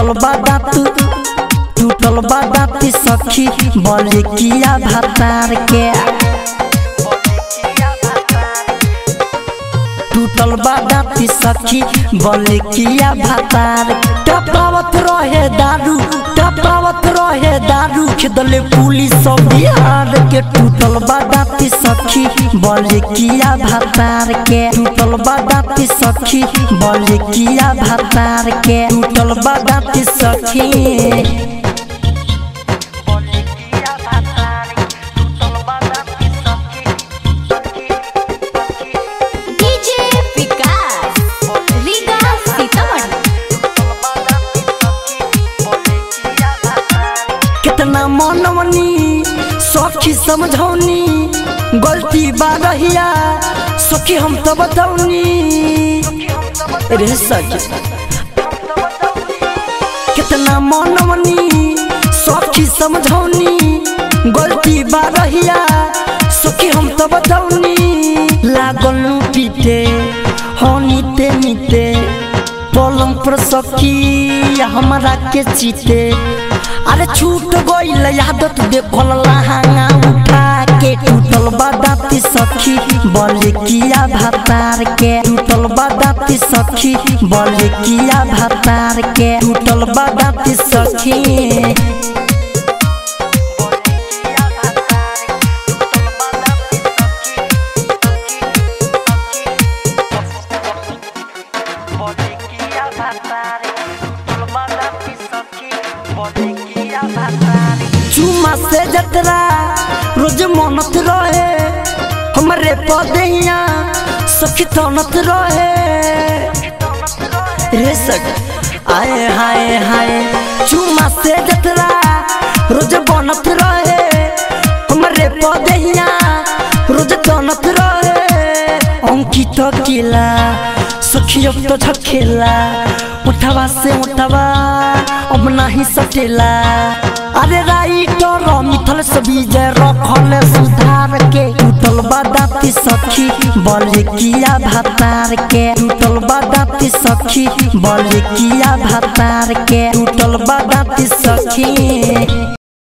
टूटल बा दांत टूटल बा दांत सखी बोले किया भातार के टूटल बा दांत सखी बोले किया भातार टपावत रहे दारू टपावत रहे दारू खेदले पुलिस सब बिहार के टूटल बा दांत सखी बोले किया भातार के टूटल बा दांत सखी बोले किया भातार के टूटल बा दांत सखी डीजे विकास रीगा सीतामढ़ी कितना मनवनी सखी समझौनी गलती बा रहिया सखी हम तो बतौनी रे सखी कितना मनवनी सखी समझौनी गलती बा रहिया सखी हम तो बतौनी लागल पीटे हो नीते नीते पलंग पर सखी हमरा के चीते अरे छूट गईल आदत देखल लहंगा उठा के टूटल बदाती सखी बोले किया भातार के टूटल बदाती सखी बोले किया भातार के टूटल बदाती सखी चुमा से जतरा रोज मनत रहे हमरे पदैया सखी तनत रहे रे सख आए हाय हाय चुमा से जतरा रोज बनत रहे हमरे पदैया रोज तनत रहे अंकित किला सखी अब तो झखेला उठवा से उठवा अब नहीं सटेला अरे राइटर मिथल से विजय रखल सुधार के टूटल बदाती सखी बोले किया भातार के टूटल बदाती सखी बोले किया भातार के टूटल बदाती सखी